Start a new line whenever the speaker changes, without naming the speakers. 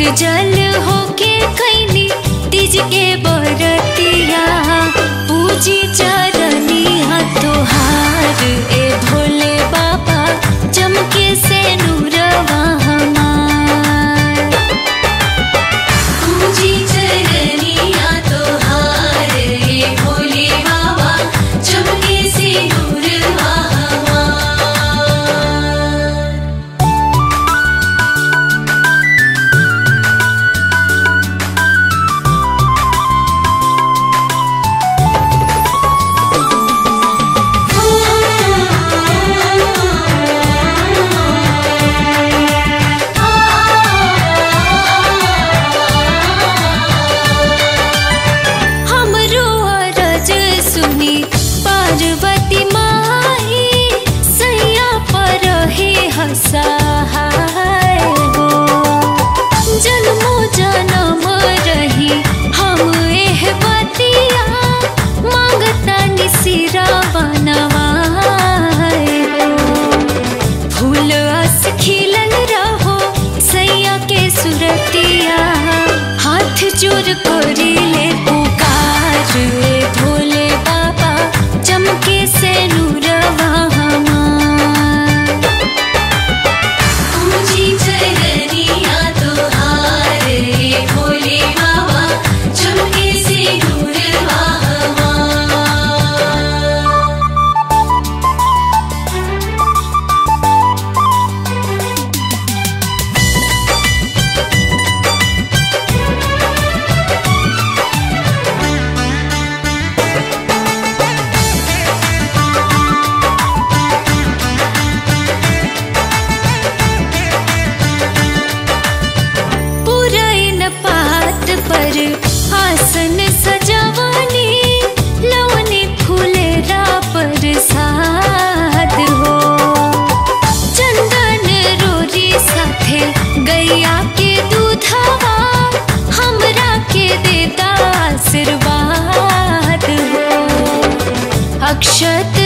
निर्जल होके कैनी तीज के बरतिया पूजी चरनिया तोहार ए भोले बाबा चमके से नूरवा हमार पूजी चरनिया तोहार ए भोले बाबा चमके से नूरवा हमार हमरो अरज सुनी पार्वती माई सैया पर हे हसहाय हो जन्मो जन्म रही हम एह बतिया मांगता निसिरा बनवाए हो फूल अस खिलल रहो सैया के सुरतिया हाथ जोड़ करी ले पुकार ए भोले बाबा चमके से नूरवा हमार पूजी चरनिया तोहार ए भोले बाबा चमके से नूरवा हमार पुरैन पात पर आसन सजवानी लवनी फूलेरा पर साद हो चंदन रोरी साथे गैया के दूधवा हमरा के देता आशीर्वाद हो अक्षत